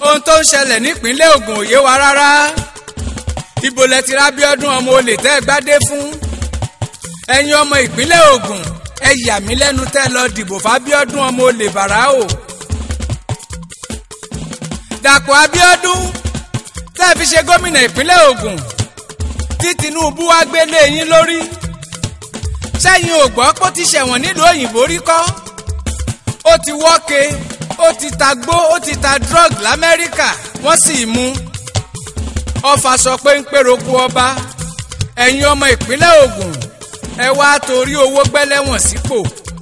ohun tó ń ṣẹlẹ̀ nípínlẹ̀ Ògùn ò yé wa rárá ibo lẹ ti rá Abíọ́dún ọmọ olè tẹ́ ẹ gbádé fún ẹ̀yin ọmọ ìpínlẹ̀ Ògùn ẹ yà mí lẹ́nu tẹ́ lọ dìbò fábíọ́dún ọmọ olè bàrà o Dàpọ̀ Abíọ́dún tẹ́ ẹ fi ṣe gómìnà ìpínlẹ̀ Ògùn tí Tinubu wá gbélé yín lórí sẹ́yìn ò gbọ́ pé ó ti ṣẹ̀wọ̀n nílùú òyìnbó rí kọ́ ó ti wọ́ke ó ti ta gbó ó ti ta drug lamẹ́ríkà wọ́n sì mú ọfà sọ pé ń pèròkú ọba ẹ̀yin ọmọ ìpínlẹ̀ Ògùn ẹ wá torí owó gbẹ́lẹ́wọ̀n sípò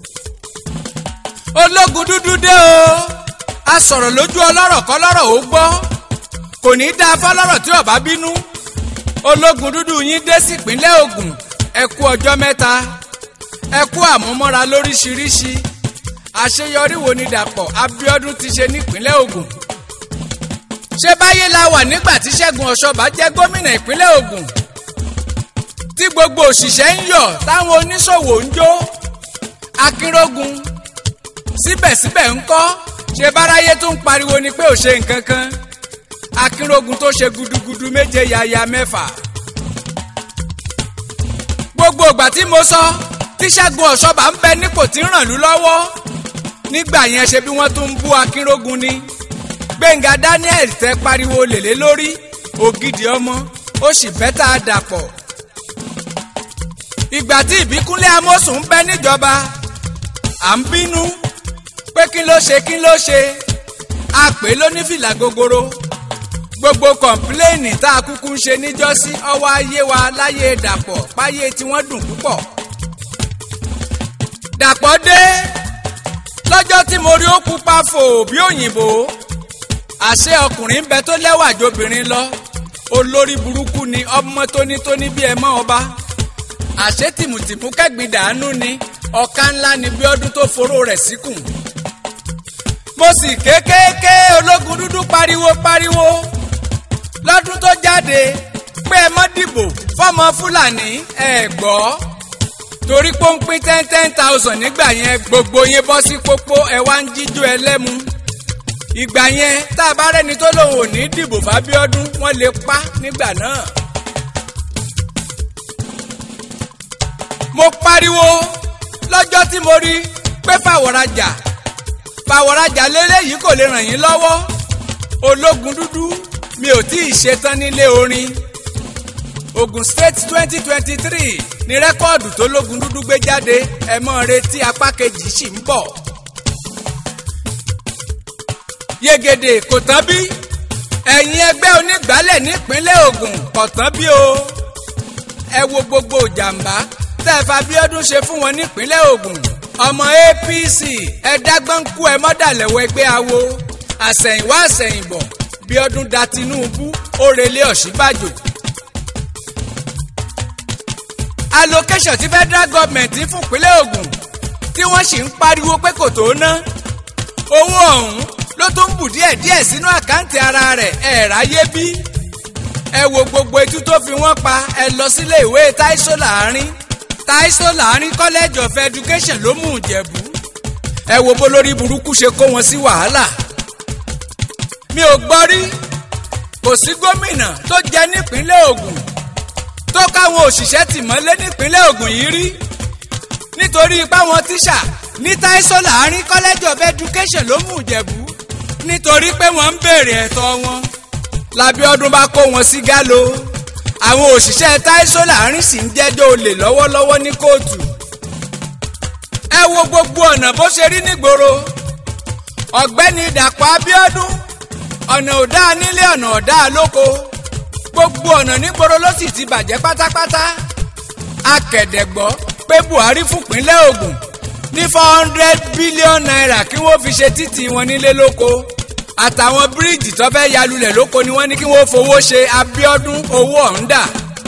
ológun dúdú dé o a sọ̀rọ̀ lójú ọlọ́rọ̀ kọ́lọ́rọ̀ ó gbọ́ kò ní í dáa fọlọ́rọ̀ tí ọba bínú ológun dúdú yín dé sí ìpínlẹ̀ Ògùn ẹ kú ọjọ́ mẹ́ta ẹ kú àmúmọ́ra lóríṣiríṣi àṣeyọrí wo ni Dàpọ̀ Abíọ́dún ti ṣe nípínlẹ̀ Ògùn ṣé báyé la wà nígbà tí Ṣẹ́gun Ọ̀ṣọ́bà jẹ́ gómìnà ìpínlẹ̀ Ògùn tí gbogbo òṣìṣẹ́ ń yọ̀ táwọn oníṣòwò ń jó Akínrógun síbẹ̀síbẹ̀ ń kọ́ ṣe báráyé tó ń pariwo ni pé ò ṣe nǹkan kan Akínrógun tó ṣe gudugudu méje yaya mẹ́fà gbogbo ìgbà tí mo sọ tí Ṣẹ́gun Ọ̀ṣọ́bà ń bẹ nípò tí ń ràn lú lọ́wọ́ nígbà yẹn ṣe bí wọ́n tún ń bú Akínrógun ni Gbẹ̀ngà Daniel tẹ pariwo lèlé lórí ògidì ọmọ ó sì bẹ́tà Dàpọ̀ ìgbà tí Ìbíkúnlé Amósùn ń bẹ níjọba à ń bínú pé kí ló ṣe kí ló ṣe a pè é lónífìlà gogoro gbogbo kọ̀ǹpléènì tá a kúkú ń ṣe níjọ́sí ọwọ́ ayé wa láyé Dàpọ̀ páyé tí wọ́n dùn púpọ̀ Dàpọ̀ dé lọ́jọ́ tí mo rí ó pupa fò bí òyìnbó àṣé ọkùnrin ń bẹ tó lẹ́wà jobìnrin lọ olórí burúkú ni ọmọ tónítóní bí ẹ mọ́ ọba àṣé tìmùtìmù kẹ́gbìn dàánú ni ọ̀ka ńlá ni bí ọdún tó foró rẹ̀ síkùn. mo sì kéékèèké ológun dúdú pariwo pariwo lọ́dún tó jáde pé ẹ mọ́ dìbò fọ́mọ fúlàní ẹ gbọ́ torí pé ó ń pín ten ten thousand nígbà yẹn gbogbo yín bọ́ sí pópó ẹ wá ń jíjó ẹlẹ́mu ìgbà yẹn tá a bá rẹ́ni tó lòun ò ní dìbò fábíọ́dún wọ́n lè pa nígbà náà. mo pariwo lọ́jọ́ tí mo rí pé fàwọ̀rajà fàwọ̀rajà lélẹ́yìí kò lè ràn yín lọ́wọ́ ológun dúdú mi ò tí ì ṣetán nílé orin Ogun State twenty twenty three ni rẹ́kọ́ọ̀dù tó lógun dúdú gbé jáde ẹ mọ́ retí apá kejì sì ń bọ̀. Yegede kò tán bí ẹ̀yin ẹgbẹ́ onígbàálẹ̀ nípínlẹ̀ Ògùn kò tán bí o ẹ wo gbogbo ìjàmbá tẹ́ ẹ f'Abíọ́dún ṣe fún wọn nípínlẹ̀ Ògùn ọmọ APC ẹ dágbọ́nkú ẹ mọ́dàlẹ́wọ̀ ẹgbẹ́ awo àsẹ̀yìnwá àsẹ̀yìnbọ̀ Bíọ́dún da Tinubu ó relé Ọ̀ṣínbàjò. allocation tí federal government ń fún ìpínlẹ̀ Ògùn tí wọ́n sì ń pariwo pé kò tó ná owó ọ̀hún ló tún bù díẹ̀ díẹ̀ sínú àkáǹtì ara rẹ̀ ẹ̀ ráyé bí ẹ wo gbogbo etú tó fi wọ́n pa ẹ lọ sílé ìwé Táísò láàrin Táísò láàrin college of education ló mú Ìjẹ̀bú ẹ wo bó lórí burúkú ṣe kó wọn sí wàhálà mi ò gbọ́ rí kò sí gómìnà tó jẹ nípínlẹ̀ Ògùn tó káwọn òṣìṣẹ́ tì mọ́lé nípínlẹ̀ Ògùn yìí rí nítorí ipá wọn tíṣà ní Táísò láàrin college of education ló mú Ìjẹ̀bú nítorí pé wọ́n ń béèrè ẹ̀tọ́ wọn l'Abíọ́dún bá kó wọn sí gálo àwọn òṣìṣẹ́ Táísò láàrin sì ń jẹ́jọ́ olè lọ́wọ́lọ́wọ́ ní kóòtù ẹ wo gbogbo ọ̀nà bó ṣe rí nígboro ọ̀gbẹ́ni Dàpọ̀ Abíọ́dún ọ̀nà ọ̀dá nílé ọ̀nà ọ̀dá lóko gbogbo ọ̀nà nígboro ló sì ti bàjẹ́ pátápátá akẹ̀dẹ̀gbọ́ pé Buhari fúnpínlẹ̀ Ògùn ní four hundred billion naira kí wọ́n fi ṣe títì wọn nílé lóko àtàwọn bíríìjì tó fẹ́ yalulẹ̀ lóko ni wọ́n ní kí wọ́n fowó ṣe Abíọ́dún owó ọ̀hún dà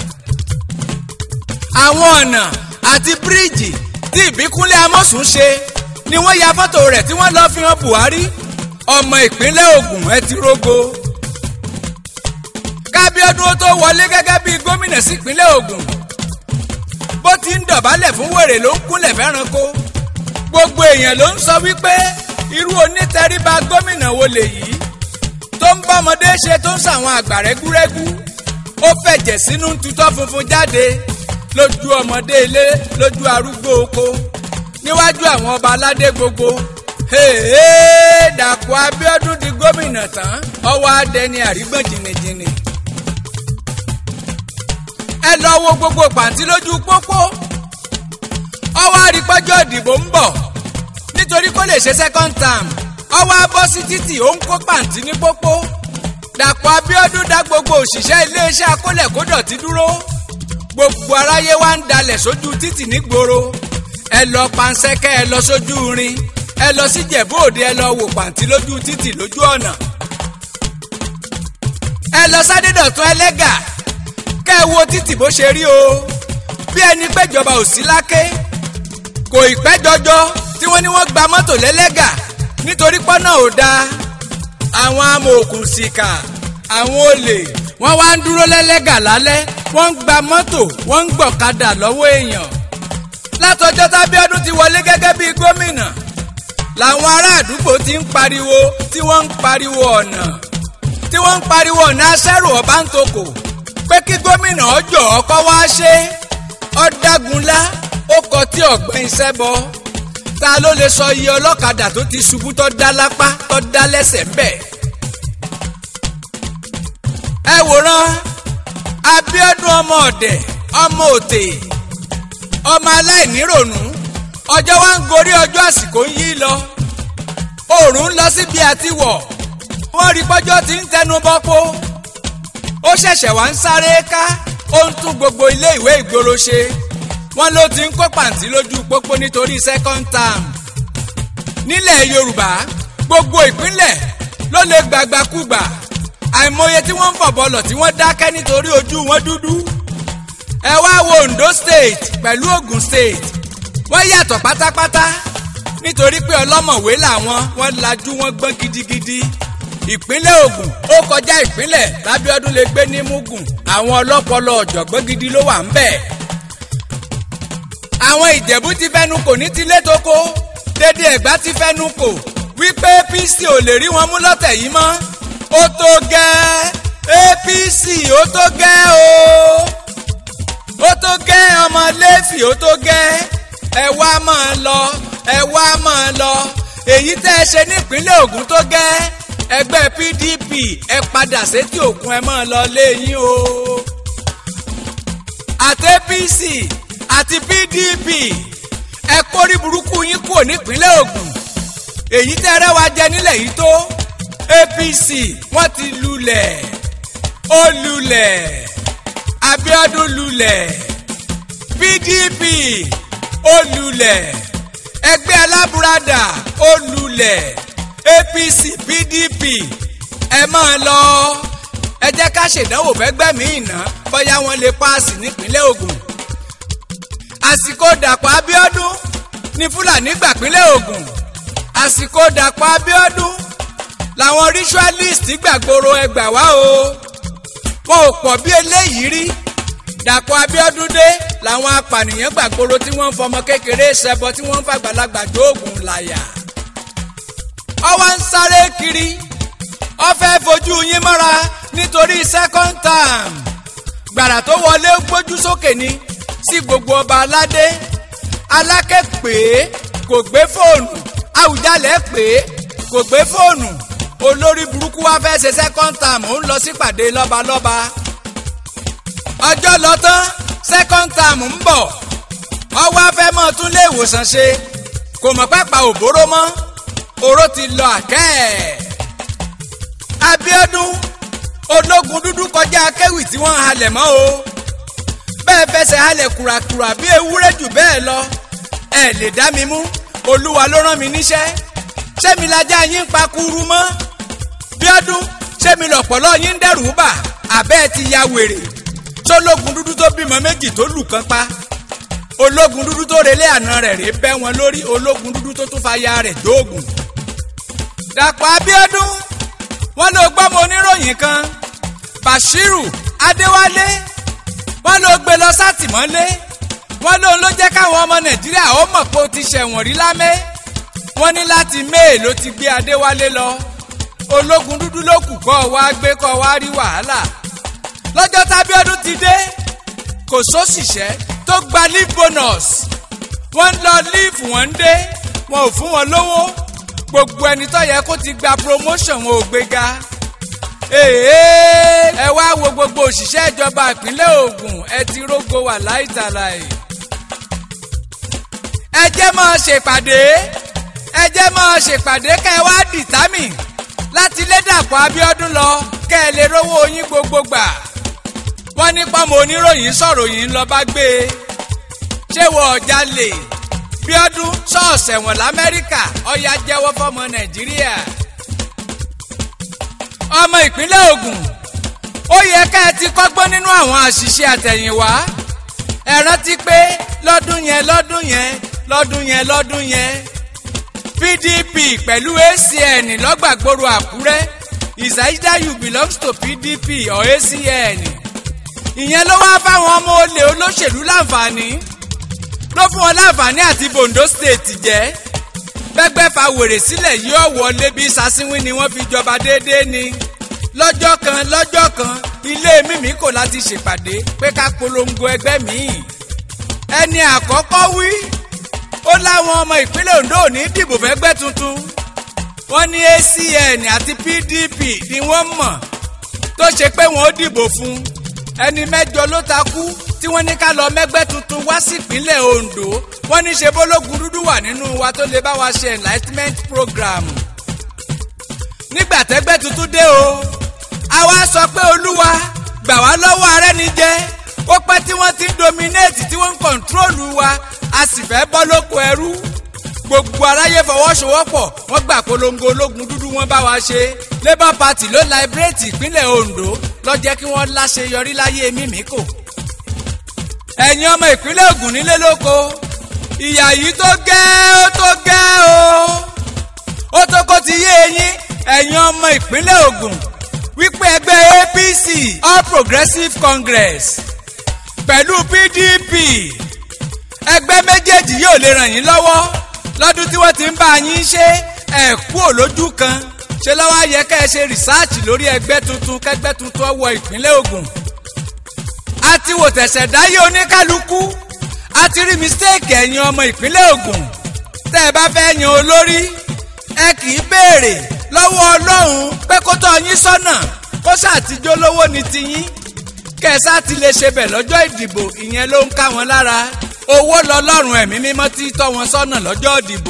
àwọn ọ̀nà àti bíríìjì tí Ìbíkúnlé Amósùn ṣe ni wọ́n ya fọ́tò rẹ̀ tí wọ́n lọ́ọ́ fi hàn Buhari ọmọ ìpínlẹ̀ Ògùn ẹ ti rógo kábíọ́dún ó tó wọlé gẹ́gẹ́ bíi gómìnà sípínlẹ̀ Ògùn bó ti ń dọ̀bálẹ̀ fún wèrè ló ń kúnlẹ̀ fẹ́ranko gbogbo èèyàn ló ń sọ wípé irú onítẹríba gómìnà wo lèyí tó ń bọ́mọdé ṣe tó ń sàwọn àgbà rẹ́gúrẹ́gú ó fẹ̀jẹ̀ sínú tutọ́ funfun jáde lójú ọmọdé ilé lójú arúgbó oko níwájú àwọn ọba aládé gbogbo hèèè Dàpọ̀ Abíọ́dún di gómìnà tán ọwọ́ adẹni àrígbọ̀n jìnnìjìnnì ẹ lọ wo gbogbo pàǹtí lójú pópó ọwọ́ àrípọ́jọ́ ìdìbò ń bọ̀ nítorí kó lè ṣe second term ọwọ́ abọ́ sí títì ó ń kó pàǹtí ní pópó Dàpọ̀ Abíọ́dún dá gbogbo òṣìṣẹ́ iléeṣẹ́ akólẹ̀kódọ̀tí dúró gbogbo aráyé wa ń dalẹ̀ sójú títì nígboro ẹ lọ pansẹ́kẹ́ ẹ lọ sójú rin ẹ lọ sí Jẹ̀bú Òde ẹ lọ wò pàǹtí lójú títì lójú ọ̀nà ẹ lọ sádédọ̀tún ẹlẹ́gà kẹ́ ẹ wo títì bó ṣe rí o bí ẹni péjọba ò sí láké kò ì pẹ́ jọjọ tí wọ́n ní wọ́n gba mọ́tò lẹ́lẹ́gà nítorí pọ́nà ò dáa àwọn amòòkùnsìkà àwọn olè wọ́n wá ń dúró lẹ́lẹ́gà lálẹ́ wọ́n ń gba mọ́tò wọ́n ń gbọ̀kadà lọ́wọ́ èèyàn látọjọ́ tábíọ́dún ti wọlé gẹ́gẹ́ bíi gómìnà làwọn ará àdúgbò ti ń pariwo tí wọ́n ń pariwo ọ̀nà tí wọ́n ń pariwo ọ̀nà aṣẹ́rù ọ̀bántokò pé kí gómìnà ọjọ́ ọkọ wá ṣe ọ̀dàgúnlá ó kọ tí ọ̀gbẹ́ni sẹ́bọ ta ló lè sọ iye ọlọ́kadà tó ti ṣubú tó dá lápá tó dá lẹ́sẹ̀ ń bẹ̀. ẹ wòran Abíọ́dún ọmọ ọ̀dẹ̀ ọmọ òtè ọmọ aláìníròònú ọjọ́ wa ń gorí ọjọ́ àsìkò ń yí lọ oòrùn ń lọ síbi àti wọ̀ wọ́n rí pọ́jọ́ tí ń tẹnu bọ́pọ́ ó ṣẹ̀ṣẹ̀ wá ń sáré ká ó ń tún gbogbo ilé ìwé ìgboro ṣe wọ́n ló ti ń kó pàǹtí lójú pópó nítorí second term nílẹ̀ Yorùbá gbogbo ìpínlẹ̀ ló lè gbàgbàkúgbà àìmọye tí wọ́n ń fọ̀bọ̀ lọ tí wọ́n dákẹ́ nítorí ojú wọn dúdú ẹ wá wo Ondo state pẹ̀lú Ogun state wọ́n yàtọ̀ pátápátá nítorí pé ọlọ́mọ̀wé làwọn wọ́n lajú wọn gbọ́n gidigidi ìpínlẹ̀ Ògùn ó kọjá ìpínlẹ̀ lábíọ́dún lè gbé ní Mugun àwọn ọlọ́pọlọ ọ̀jọ̀gbọ́n gidi ló wà ń bẹ̀. àwọn Ìjẹ̀bú ti fẹ́nu kò ní tilé tó kó dédé Ẹ̀gbá ti fẹ́nu kò wípé APC ò lè rí wọn mú lọ́tẹ̀ yìí mọ́ ó tó gẹ́ APC ó tó gẹ́ o ó tó gẹ́ ọmọ Lẹ́fì ó tó gẹ́ ẹ wá máa lọ ẹ wá máa lọ èyí tẹ́ ẹ ṣe nípínlẹ̀ Ògùn tó gẹ́ ẹgbẹ́ PDP ẹ padà sétí òkun ẹ máa lọ léyìn o àti APC àti PDP ẹ kórí burúkú yín kúrò nípínlẹ̀ Ògùn èyí tẹ́ rẹ́ wa jẹ nílẹ̀ yìí tó APC wọ́n ti lulẹ̀ ó lulẹ̀ Abíọ́dún lulẹ̀ PDP ó lulẹ̀ ẹgbẹ́ alábùradà ó lulẹ̀ APC PDP ẹ máa lọ ẹ jẹ́ ká ṣèdánwò fẹ́gbẹ́ mi ìná bóyá wọ́n lè paasi nípínlẹ̀ Ògùn àsìkò Dàpọ̀ Abíọ́dún ní Fúlàní gbàpínlẹ̀ Ògùn àsìkò Dàpọ̀ Abíọ́dún làwọn ritualist gbàgbóró ẹgbà wá o wọn ò pọ̀ bí eléyìí rí Dàpọ̀ Abíọ́dún dé làwọn apànìyàn gbàgbóró tí wọ́n ń fọmọ kékeré ṣẹbọ tí wọ́n ń fàgbàlagbà dóògùn làyà ọwọ́ ń sáré kiri ó fẹ́ fojú yín mọ́ra nítorí second term gbàrà tó wọlé gbójú sókè ni sí gbogbo ọba aládé aláké pé kò gbé fóònù Àwùjalẹ̀ pé kò gbé fóònù olórí burúkú wá fẹ́ ṣe second term ó ń lọ sípàdé lọ́balọ́ba ọjọ́ lọ tán second term ń bọ̀ ọwọ́ afẹ́ mọ́ tún lé ìwòsàn ṣe kò mọ̀ pápá òbóró mọ́ oró ti lọ àkẹ́ ẹ̀. Abíọ́dún ológun dúdú kọjá akéwì tí wọ́n halẹ̀ mọ́ o bẹ́ẹ̀ fẹsẹ̀ halẹ̀ kùràkùrà bí ewúrẹ́ jù bẹ́ẹ̀ lọ ẹ lè dá mi mú olúwa ló rán mi níṣẹ́ ṣé mi lajá yín pa kúrú mọ́ Bíọ́dún ṣé mi lọ̀pọ̀lọ́ yín dẹ́rù bà àbẹ́ ti ya wèrè sólógun dúdú tó bímọ méjì tó lù kan pa ológun dúdú tó relé àná rẹ̀ rè bẹ́ wọn lórí ológun dúdú tó tún fa ya rẹ̀ dóògùn Dàpọ̀ Abíọ́dún wọ́n ló gbọ́mọ oníròyìn kan Bashiru Adéwálé wọ́n ló gbé lọ sátìmọ́lé wọ́n lóun ló jẹ́ káwọn ọmọ Nàìjíríà ó mọ̀ pé ó ti ṣẹ̀wọ̀n rí lámẹ́ wọ́n ní láti May ló ti gbé Adéwálé lọ ológun dúdú ló kù kọ́ wá gbé kọ́ wá rí wàhálà lọ́jọ́ tábíọ́dún ti dé kò sóṣìṣẹ́ tó gba leave bonus wọ́n ń lọ leave wọ́n ń dé wọn ò fún wọn lówó gbogbo ẹni tó yẹ kó ti gba promotion wọn ò gbéga èèyàn ẹ wá wo gbogbo òṣìṣẹ́ ìjọba ìpínlẹ̀ Ògùn ẹ ti rógo wà láìtàláì ẹ jẹ́ máa ṣèpàdé ẹ jẹ́ máa ṣèpàdé kẹ́ ẹ wá dìtámì láti lé Dàpọ̀ Abíọ́dún lọ kẹ́ ẹ lè rówó yín gbogbo gbà wọ́n ní pọ́nmọ oníròyìn sọ̀rọ̀ yìí ń lọ bá gbé e ṣé wọ́n ọ̀já lè Bíọ́dún ṣọ́ọ̀ṣẹ̀ wọ̀n l'Amẹ́ríkà ọ̀yá jẹ́wọ́ fọ́mọ Nàìjíríà ọmọ ìpínlẹ̀ Ògùn ó yẹ ká ẹ ti kọ́gbọ́n nínú àwọn àṣìṣe àtẹ̀yìnwá ẹ rántí pé lọ́dún yẹn lọ́dún yẹn lọ́dún yẹn lọ́dún yẹn PDP pẹ̀lú ACN lọ́gbàgbòrò Àkúrẹ́ is either you belong to PDP or ACN ìyẹn ló wá fáwọn ọmọ olè olóṣèlú láǹfààní ló fún wọn láǹfààní àti Bondo State jẹ́ gbẹgbẹ́ fa wèrè sílẹ̀ yóò wọlé bí sasínwín ni wọ́n fi jọba déédéé ni lọ́jọ́ kan lọ́jọ́ kan ilé mímí kò láti ṣèpàdé pé ká polongo ẹgbẹ́ míì ẹni àkọ́kọ́ wí ó láwọn ọmọ ìpínlẹ̀ Ondo ò ní dìbò fẹ́gbẹ́ tuntun wọ́n ní ACN àti PDP ni wọ́n mọ̀ tó ṣe pé wọ́n ó dìbò fún ẹni mẹ́jọ ló ta kú tí wọ́n ní ká lọ mẹ́gbẹ́ tuntun wá sí ìpínlẹ̀ Ondo wọ́n ní ṣe bólógun dúdú wà nínú wa tó lè bá wa ṣe enlightenment program nígbà tẹ́gbẹ́ tuntun dé o àwa sọ pé olúwa gbà wá lọ́wọ́ arẹ́nijẹ ó pẹ́ tí wọ́n ti ń dominate tí wọ́n ń kọ̀ǹtrólù wa a sì fẹ́ bọ́ lóko ẹrú gbogbo aráyé fọwọ́sowọ́pọ̀ wọ́n gbà polongo ológun dúdú wọn bá wa ṣe labour party ló liberate ìpínlẹ̀ Ondo ló jẹ́ kí wọ́n láṣeyọrí láyé mímíkò ẹ̀yin ọmọ ìpínlẹ̀ Ògùn nílé lóko ìyà yìí tó gẹ́ ó tó gẹ́ o ó tó kó ti yé eyín ẹ̀yin ọmọ ìpínlẹ̀ Ògùn wípé ẹgbẹ́ APC All Progressives Congress pẹ̀lú PDP ẹgbẹ́ méjèèjì yóò lè ràn yín lọ́wọ́ lọ́dún tí wọ́n ti ń bá yín ṣe ẹ̀ kú òlójú kan ṣe lọ́wọ́ ayẹ ká ẹ ṣe rìsáàtì lórí ẹgbẹ́ tuntun kẹgbẹ́ tuntun ọwọ́ ìpínlẹ̀ Ògùn a ti wò tẹ̀sẹ̀ dáyé oníkálukú a ti rí mistake ẹ̀yin ọmọ ìpínlẹ̀ Ògùn tẹ́ ẹ bá fẹ́ yan olórí ẹ kì í béèrè lọ́wọ́ Ọlọ́run pé kó tọ́ yín sọ́nà kó ṣàtijọ́ lówó ni tiyín kẹsà ti lè ṣe bẹ̀ lọ́jọ́ ìdìbò ìyẹn ló ń ká wọn lára owó lọ́lọ́run ẹ̀mí mímọ́ tí tọ́ wọn sọ́nà lọ́jọ́ ìdìbò.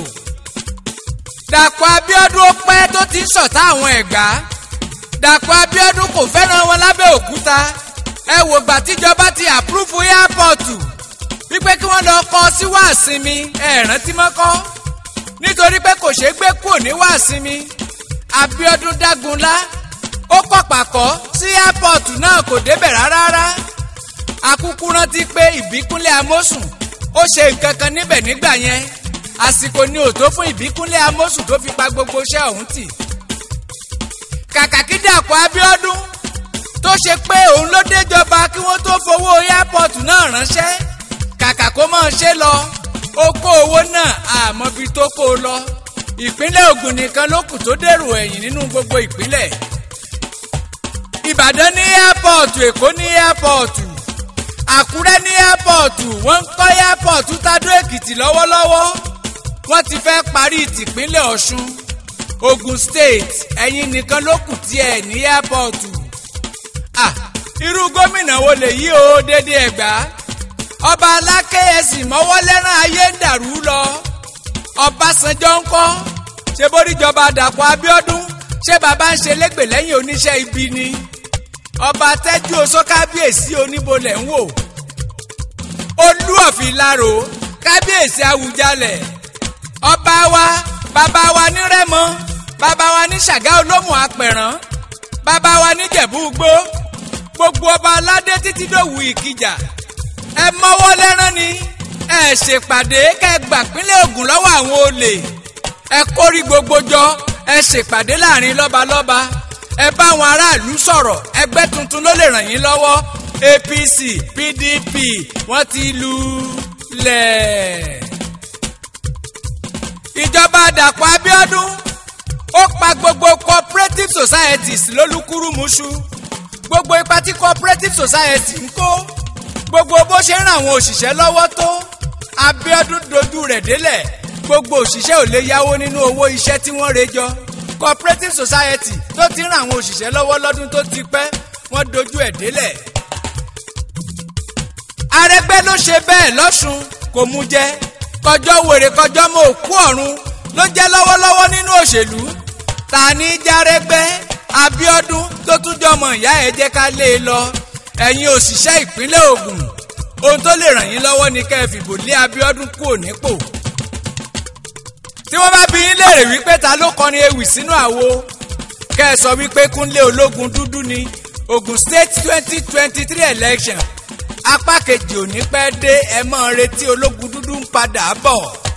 Dàpọ̀ Abíọ́dún ó pẹ́ tó ti ń ṣọ̀tá àwọn Ẹ̀gbá Dàpọ̀ Abíọ́dún kò fẹ́ràn wọn lábẹ́ òkúta ẹ wò gbà tíjọba ti àpúrúfù yápọ̀tù wípé kí wọ́n lọ kọ́ sí wàásìmí ẹ rántí mọ́kọ́ nítorí pé kò ṣeé gbé kúrò ní wàásìmí Abíọ́dún dágunlá ó kọ́ pàkọ́ sí yápọ̀tù náà kò débẹ̀ rárá akúkú rántí pé ìbíkúnlé amósùn ó ṣe nǹkan kan níbẹ̀ nígbà yẹn àsìkò ni ò tó fún ìbíkúnlé amósùn tó fi pa gbogbo iṣẹ́ ọ̀hún tì kàkà kí Dàpọ̀ Abíọ́dún tó ṣe pé òun ló déjọba kí wọ́n tó fowó airport náà ránṣẹ́ kàkà kó máa ṣe lọ ó kó owó náà àmọ́bi tó kó o lọ ìpínlẹ̀ Ògùn nìkan ló kù tó dèrò ẹ̀yìn nínú gbogbo ìpínlẹ̀ Ìbàdàn ní airport Èkó ní airport Àkúrẹ́ ní airport wọ́n ń kọ́ airport Tádó Èkìtì lọ́wọ́lọ́wọ́ wọ́n ti fẹ́ parí tìpínlẹ̀ Ọ̀ṣun Ogun State ẹ̀yin nìkan ló kù tí ẹ̀ ní airport ah irú gómìnà wo lè yí o dédé ẹ̀gbá ọba aláké ẹ̀sìn mọ́wọ́ lẹ́rán ayé ń dàrú lọ Ọbásanjọ́ ń kọ́ ṣe bóríjọba Dàpọ̀ Abíọ́dún ṣé bàbá ń ṣe lẹ́gbẹ̀ẹ́ lẹ́yìn oníṣẹ́ ibi ni ọba tẹ́jú oṣó kábíyèsí oníbolẹ̀ ń wò olú ọ̀fìlarò kábíyèsí Awùjalẹ̀ ọba wa bàbá wa ní Rẹ́mọ bàbá wa ní Ṣàgá Olómù Apẹ̀rán bàbá wa ní Jẹ̀bú-Igbó gbogbo ọba aládé títí dòwú Ìkìjà ẹ mọ́wọ́ lẹ́rán ni ẹ ṣèpàdé kẹ́ gbà pínlẹ̀ Ògùn lọ́wọ́ àwọn olè ẹ kórí gbogbo jọ ẹ ṣèpàdé láàrin lọ́balọ́ba ẹ bá àwọn aráàlú sọ̀rọ̀ ẹgbẹ́ tuntun ló lè ràn yín lọ́wọ́ APC PDP wọ́n ti lu lẹ̀. ìjọba Dàpọ̀ Abíọ́dún ó pa gbogbo cooperative societies lólúkúrúmuṣu gbogbo ipa tí cooperative society ń kó gbogbo bó ṣe ń ràn àwọn òṣìṣẹ́ lọ́wọ́ tó Abíọ́dún dojú rẹ̀ délẹ̀ gbogbo òṣìṣẹ́ ò lè yáwó nínú owó iṣẹ́ tí wọ́n rẹ jọ cooperative society tó ti ń ràn àwọn òṣìṣẹ́ lọ́wọ́ lọ́dún tó ti pẹ́ wọ́n dojú ẹ̀ délẹ̀. Arẹ́gbẹ́ ló ṣe bẹ́ẹ̀ lọ́sùn kò mú jẹ kọjọ́ wèrè kọjọ́ mọ́ òkú ọ̀run ló jẹ́ lọ́wọ́lọ́wọ́ nínú òṣèlú ta ní járẹ́gbẹ́ Abíọ́dún tó tún jọmọ ìyá ẹ̀ jẹ́ ká lé e lọ ẹ̀yin òṣìṣẹ́ ìpínlẹ̀ Ògùn ohun tó lè ràn yín lọ́wọ́ ni kẹ́ ẹ fìbò lé Abíọ́dún kúrò nípò tí wọ́n bá bi yín léèrè wípé ta ló kọrin ewì sínú àwo kẹ́ ẹ sọ wípé Kúnlé ológun dúdú ni Ogun State twenty twenty three election apá kejì ò ní pẹ́ dé ẹ mọ́ retí ológun dúdú ń padà bọ̀.